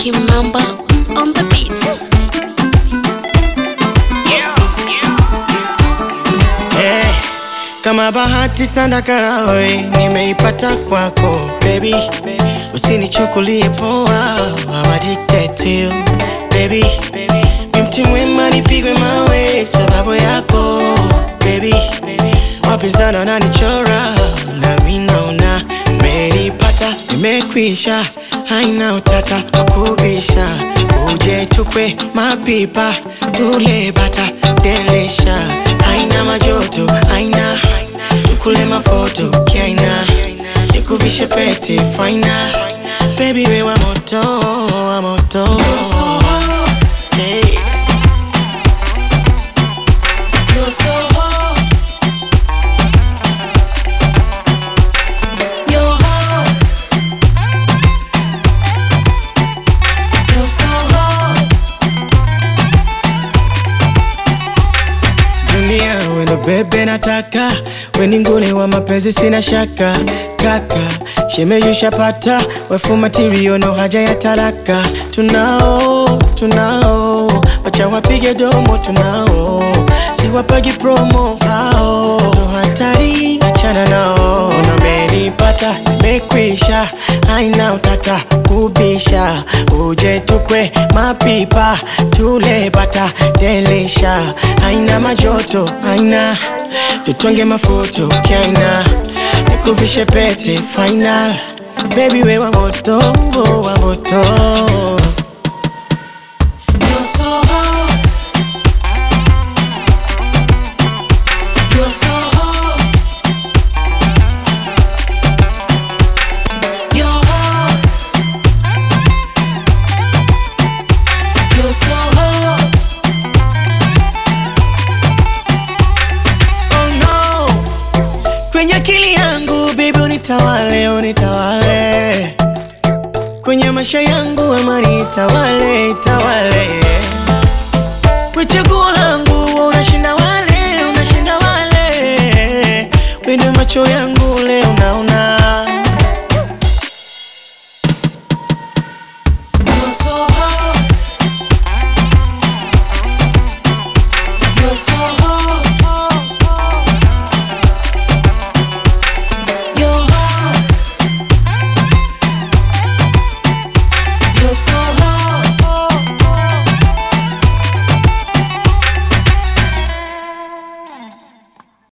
Kimamba on the beats. Eh, kama bahati sana karawe nimeipata kwako baby, usinichukulie poa, I'm addicted to you baby, mi mti mwema nipigwe mawe sababu yako baby, wapinzani wananichora na mi naona nimeipata, nimekwisha, haina utata wakubisha, uje tukwe mapipa tule bata delisha, haina majoto, haina tukule mafoto kiaina, nikuvishe pete faina, baby we wa moto, wa moto hey. You're so hot. You're hot. You're so hot. dunia wendo bebe nataka weni nguli wa mapenzi sina shaka kaka shemeyushapata wefu matirio no haja ya talaka tunao tunao wacha wapige domo tunao siwapagi promo hao ndo hatari achana nao namenipata mekwisha haina utata kubisha uje tukwe mapipa tule bata delisha haina majoto haina tutonge mafoto kaina nikuvishe pete final baby we wa moto wa moto You're so hot. You're so hot. You're hot. You're so hot. oh no kwenye akili yangu baby unitawale unitawale kwenye maisha yangu amani itawale itawale kwa chaguo langu wewe unashinda wale unashinda wale wende macho yangu leo naona